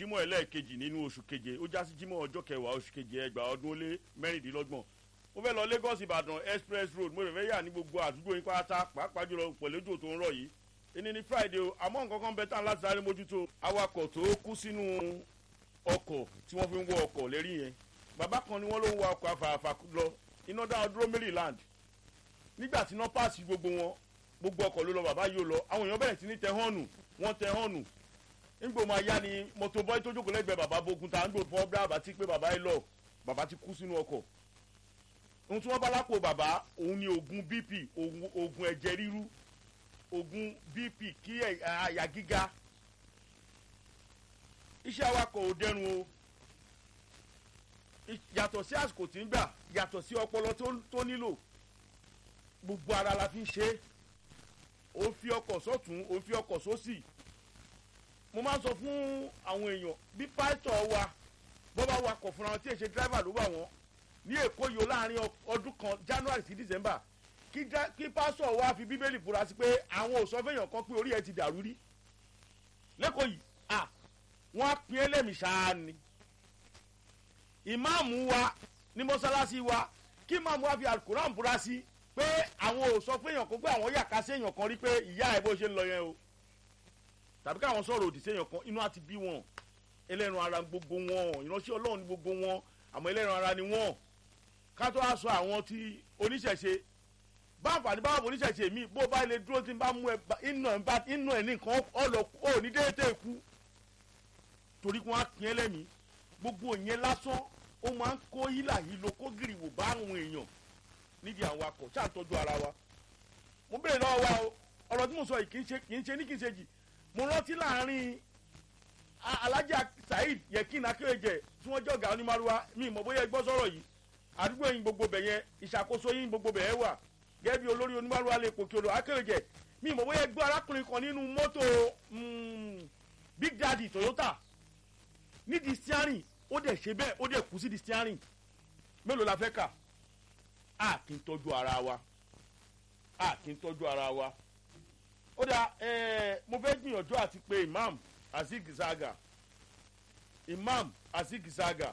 jímọ̀ ẹlẹ́ẹ̀kejì nínú oṣù keje ó já sí jímọ̀ ọjọ́ kẹwàá oṣù keje ẹgbàá ọdún ó lé mẹ́rìndínlọ́gbọ̀n mo fẹ́ lọ lagos ìbàdàn express road mo fẹ́ yà ní gbogbo àdúgbò yín pátá pàápàá jùlọ pẹ̀lú ojú tó ń rọ̀ yìí ẹni ní friday o àmọ́ nǹkan kan bẹ tán láti sáré mójútó awakọ̀ tó kú sínú ọkọ̀ tí wọ́n fi ń wọ ọkọ̀ lérí yẹn bàbá kan ni wọ́n ló ń wa ọkọ̀ àfààfà lọ iná dáhùn dúró maryland nígbà tí iná páàsì gbogbo wọn gbogbo ọkọ̀ ló lọ bàbá yóò lọ àwọn èèyàn bẹ̀rẹ̀ sí ní tẹ hànù wọ́n tẹ hànù nígbò máa yá ni mọ́tò bọ́ì tó jókòó lẹ́gbẹ̀ẹ́ bàbá bogun tá à ń gbò fọ́ bí àbá tí pé bàbá yìí lọ bàbá ti kú sínú ọkọ̀ ohun tí wọ́n bá lápò bàbá òun ni oògùn bp oògùn ẹ̀jẹ̀ ríru oògùn bp kí àyà gíga iṣẹ́ awakọ̀ ò dẹrùn o yàtọ̀ sí àsìkò tí ń gbà yàtọ̀ sí ọpọlọ tó nílò gbogbo ara la fi ń ṣe é ó fi ọkọ̀ sọ́tún ó fi ọkọ̀ sósì mo máa ń sọ fún àwọn èèyàn bí pásítọ̀ wa bọ́ bá wakọ̀ fúnra wọn tí èsè dírẹ́fà ló wà wọ́n ní èkó yìí láàrin ọdún kan january sí december kí pásítọ̀ wa fi bíbélì fura sí pé àwọn òsọ fẹ́yàn kan pé orí ẹ ti dàrú rí lẹ́kọ̀ọ́ yìí à wọ́n á pín ẹlẹ́mìí ṣáá ni ìmáàmù wa ní mọ́sálásí wa kí ìmáàmù wa fi alukuran fura sí pé àwọn òsọ fẹ́yàn kan pé àwọn yàká sí èèyàn kan rí pé ìyá ẹ̀ bó ṣe ń lọ yẹn o tàbí káwọn sọ̀rọ̀ òdì séèyàn kan inú àti bí wọn ẹlẹ́ran ara gbogbo wọn ìránṣẹ́ ọlọ́run ní gbogbo wọn àmọ́ ẹlẹ́ran ara ni wọn ká tó wá sọ àwọn tí oníṣẹ̀ṣe báǹfà ní báwọn oníṣẹ̀ṣe mi bó bá ilé dúró tí n bá mú ẹ inú ẹ ní nǹkan ọlọ ò ní déédéé kú torí kí wọ́n á pín ẹlẹ́mìí gbogbo ìyẹn lásán ó máa ń kó hílà yìí lo kó gìrì wò bá àwọn èèyàn nídìí àwọn akọ̀ ṣáà tọ́jú ara wa mo béèrè lọ́wọ́ wa o ọ̀rọ̀ tí mo sọ yìí kì í ṣe ní kì í ṣe jì mo rántí láàrin alájà saheed yekin akéwèjẹ tí wọn jọgà onímàrúwa mi mọ bóyá gbọ́ sọ̀rọ̀ yìí àdúgbò yín gbogbo bẹ̀ yẹn ìṣàkóso yín gbogbo bẹ̀ yẹn wà gẹ́gẹ́ bí olórí onímàrúwa lè pòkè odò akéwèjẹ mi mọ bóyá gbọ́ arákùnrin kan nínú mọ́tò big daddy toyota nídìí steering ó dẹ̀ ṣe bẹ́ẹ̀ ó dẹ̀ kú sí di steering mélòó la fẹ́ kà á kì í tọ́jú ara wa á kì í tọ́jú ara wa ó dà ẹ mo fẹ́ gbìyànjú àti pé imam azigizaga imam azigizaga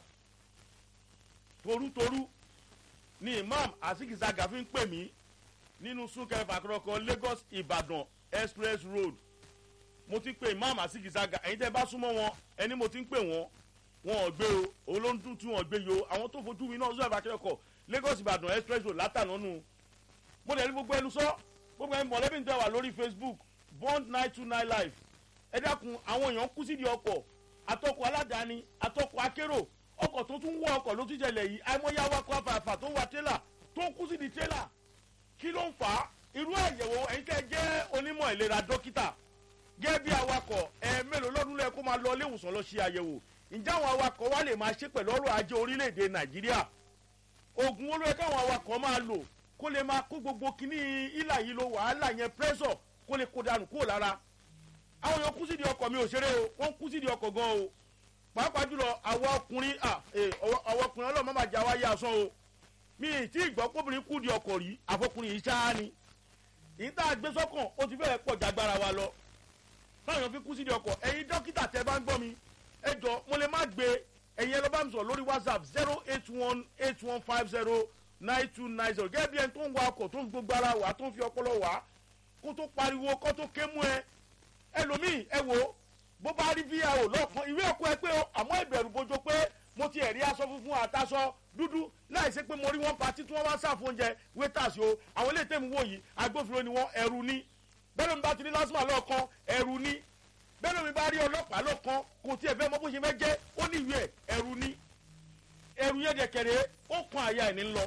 torutoru ni imam azigizaga fi ń pè mí nínú súnkẹrẹ fàkọrọkọ lagos ìbàdàn express road mo ti pè imam azigizaga ẹ̀yin tẹ́ bá súnmọ́ wọn ẹni mo ti ń pè wọ́n wọn ò gbé o òun ló ń dún tí wọn ò gbé yo àwọn tó fojú mi náà sọ̀rọ̀ fàkọrọkọ lagos ìbàdàn express road látànà nù mo dẹ̀ ní gbogbo ẹnu sọ́ gbogbo ẹni mọ̀lẹ́bí ń tẹ́ wà lórí facebook bond nine two nine live ẹ dákun àwọn èèyàn kú sídìí ọkọ̀ àtọkọ̀ aládàáni àtọkọ̀ akérò ọkọ̀ tó tún wọ ọkọ̀ ló tún jẹlẹ̀ yìí àìmọye awakọ̀ afàfà tó wà tẹ́là tó ń kú sídìí tẹ́là kí ló ń fà á irú àyẹ̀wò ẹ̀yin tẹ́ jẹ́ onímọ̀ ìlera dókítà gẹ́gẹ́ bí awakọ̀ ẹ̀ mélòó lọ́dún lẹ́ẹ̀ kó máa lọ ilé ìwòsàn lọ ṣe àyẹ̀wò ǹjẹ́ àwọn awakọ̀ wa lè máa ṣe pẹ̀lú ọrọ̀ ajé orílẹ̀-èdè nàìjíríà oògùn olóyè káwọn awakọ̀ máa lò kó lè máa kó gbogbo kíní ìlà yìí lo wàhálà yẹn pírẹ́sọ̀ kó lè kó dànù kúrò lára àwọn èèyàn kú sídìí ọkọ̀ mi ò ṣeré o wọ́n kú sídìí ọkọ̀ gan o pàápàá jùlọ àwọn ọkùnrin àwọn ọkùnrin ọlọ́mọ máa jà wá yá asán o mi ì tí ìgbọ́ kóbìnrin kú di ọkọ̀ rí àfọkùnrin yìí ṣáá ni èyí tá a gbé sọ́kàn ó ti fẹ́ẹ̀ pọ̀ jágbára wa lọ táwọn èèyàn fi kú sídìí ọkọ̀ ẹ̀yin dókítà tẹ́ bá ń gbọ́ mi ẹ jọ mo lè má gbé ẹ̀yin ẹ lọ bá mi sọ̀rọ̀ lórí whatsapp zero eight one eight one five zero nine two nine zero gẹ́gẹ́ bí ẹni tó ń wa ọkọ̀ tó ń gbogbo ara wà tó ń fi ọpọlọ wà kó tó pariwo kó tó ké mú ẹ ẹlòmíì ẹ wò bó bá rí vio lọ́ọ̀kan ìwé ẹ̀kọ́ ẹ pé o àmọ́ ìbẹ̀rù bojo pé mo ti ẹ̀rí aṣọ funfun àtàṣọ dúdú láì ṣe pé mo rí wọn patí tí wọ́n wá sáà fún oúnjẹ wétàṣì o àwọn ilé ìtẹ́mi wò yìí agbófinró ni wọ́n ẹ̀rù ní bẹ́ẹ̀ ló ń bá ti ní lásìmọ̀ lọ́ọ̀kan ẹ̀rù ní bẹ́ẹ̀ ló ń bá rí ọlọ́pàá lọ́ọ̀kan kò tiẹ̀ fẹ́ mọ bó ṣe fẹ́ jẹ́ ó ní ìwé ẹ̀rù ní ẹ̀rù yẹn dẹ̀kẹ̀rẹ̀ ó kan àyà ẹ̀ ní lọ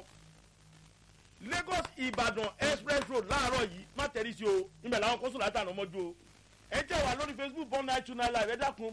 lagos ìbàdàn express road láàárọ̀ yìí má tẹ̀rí sí o ìmẹ̀ làwọn kọ́sùn látàná mọ́jú o ẹ jẹ́ wà lórí facebook bond nine two nine live ẹ dákun